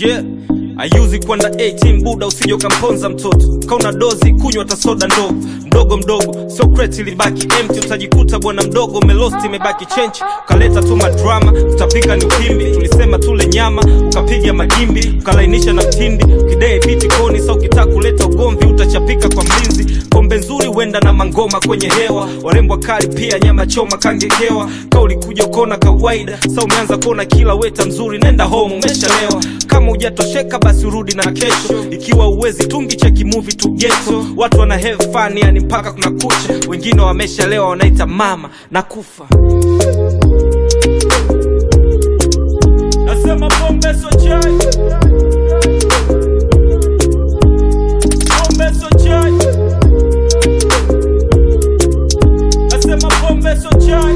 yeah ayuzi kwenda 18 buda usije ukamponza mtoto kauna dozi kunywa tasoda ndogo mdogo mdogo sio kreti libaki empty utajikuta bwana mdogo umelost imebaki chenchi ukaleta tu madrama utapika ni ukimbi tulisema tule nyama ukapiga magimbi ukalainisha na mtindi ukidee biti koni sa ukitaka kuleta ugomvi utachapika kwa mlinzi pombe nzuri huenda na mangoma kwenye hewa warembwa kali pia nyama choma kangekewa ka ulikuja ukona kawaida sa umeanza kuona kila weta mzuri nenda home umeshalewa kama hujatosheka basi urudi na kesho ikiwa uwezi tungi cheki movie tu geto watu wana have fun yani mpaka kuna kucha wengine wameshalewa wanaita mama na kufa nasema pombe so chai pombe so chai nasema pombe so chai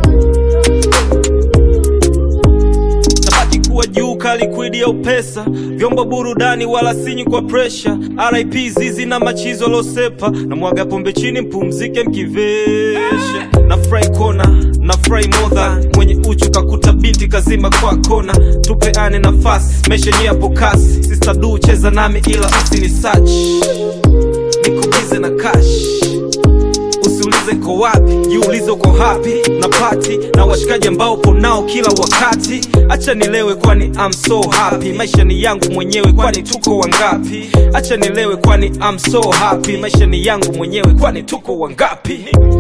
tabaki kuwa juu kali kwidi au pesa vyombo burudani wala sinyi kwa presha rip zizi na machizo losepa na mwaga pombe chini mpumzike mkivesha na fry kona na fry modha mwenye uchu kakuta binti kazima kwa kona tupeane nafasi meshenye hapo kasi sista du cheza nami ila usini sach nikubize na kash usiulize ko wapi jiulize uko hapi na pati na washikaji ambao upo nao kila wakati acha nilewe kwani I'm so happy maisha ni yangu mwenyewe kwani tuko wangapi acha nilewe kwani I'm so happy maisha ni yangu mwenyewe kwani tuko wangapi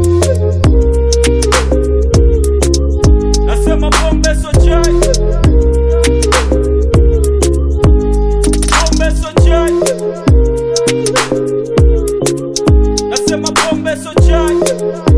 nasema pombe so chai pombe so chai nasema pombe so chai